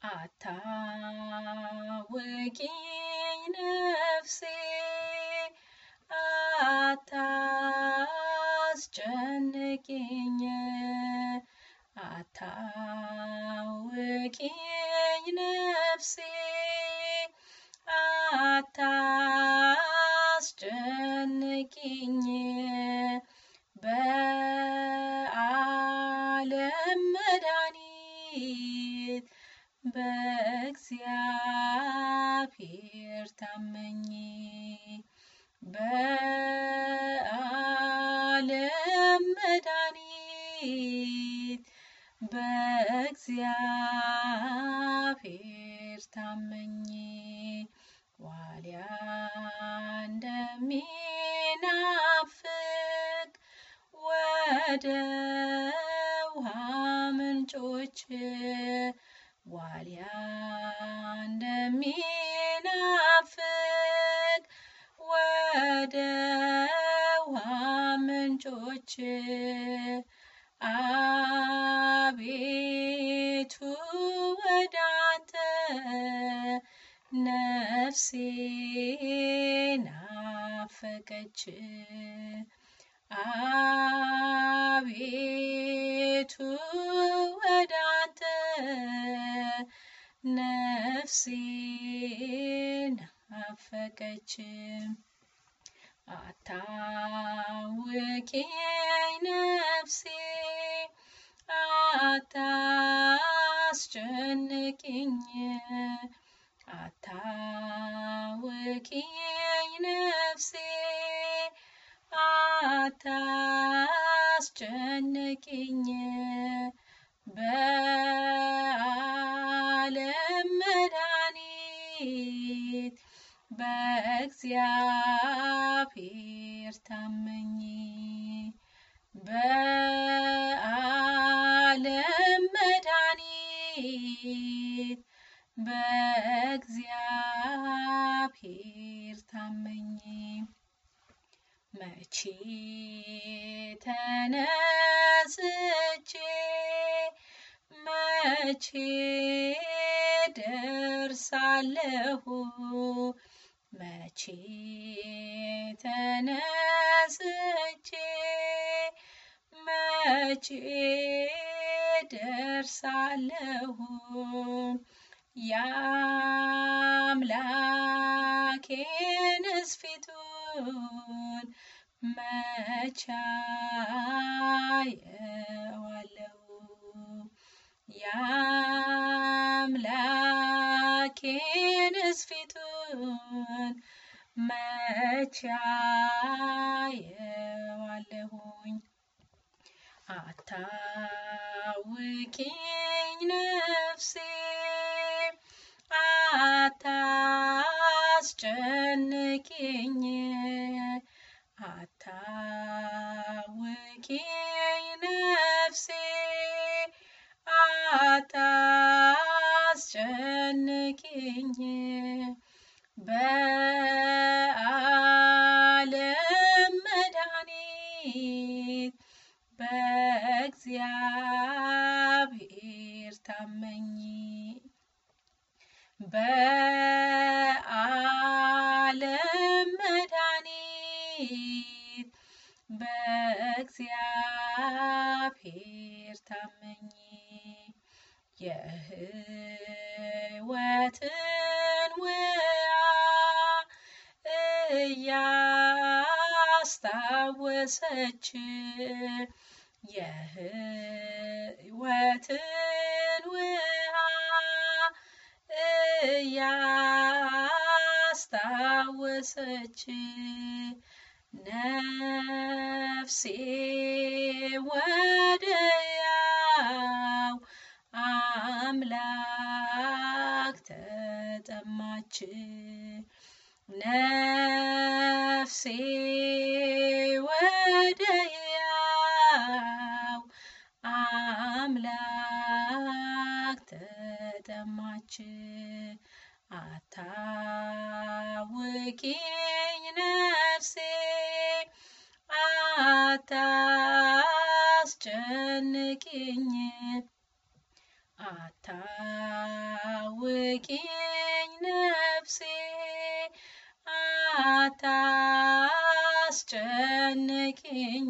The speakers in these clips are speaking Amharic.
አታውቂኝ ነፍሴ አታስጨንቂኝ አታውቂኝ ነፍሴ አታስጨንቂኝ በዓለም መድኃኒት በእግዚአብሔር ታመኝ በዓለም መድኃኒት በእግዚአብሔር ታመኝ ዋልያ እንደሚናፍቅ ወደ ውሃ ምንጮች ዋልያ እንደሚናፍቅ ወደ ውሃ ምንጮች አቤቱ ወደ አንተ ነፍሴ ናፈቀች አቤቱ ወደ አንተ ነፍሴ ናፈቀች አታውኪኝ ነፍሴ አታስጨንቂኝ አታውኪኝ ነፍሴ አታስጨንቂኝ በዓለም መድኃኒት በእግዚአብሔር ታመኝ በዓለም መድኃኒት በእግዚአብሔር ታመኝ መቼ ተነስቼ መቼ ደርሳለሁ መቼ ተነስቼ መቼ ደርሳለሁ የአምላኬንስ ፊቱን መቼ አየዋለሁ የአምላኬንስ ፊቱን መቼ አየዋለሁኝ አታውኪኝ ነፍሴ አታስጨንቂኝ አታውኪኝ ነፍሴ አታስጨንቂኝ በዓለም መድኃኒት በእግዚአብሔር ታመኝ በዓለም መድኃኒት በእግዚአብሔር ታመኝ የሕይወትን ውሃ እያስታወሰች የሕይወትን ውሃ እያስታወሰች ነፍሴ ወደያው አምላክ ተጠማች ነፍሴ ወደያው አምላክ ተጠማች አታውኪኝ ነፍሴ አታስጨንቂኝ አታውኪኝ አታስጨንቂኝ ነፍሴ አታስጨንቂኝ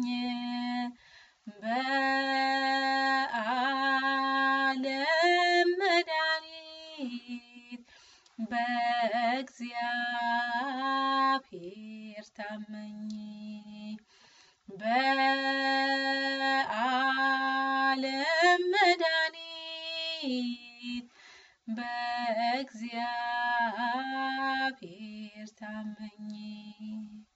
በዓለም መድኃኒት በእግዚአብሔር ታመኝ በዓለም መድኃኒት በእግዚአብሔር ታመኝ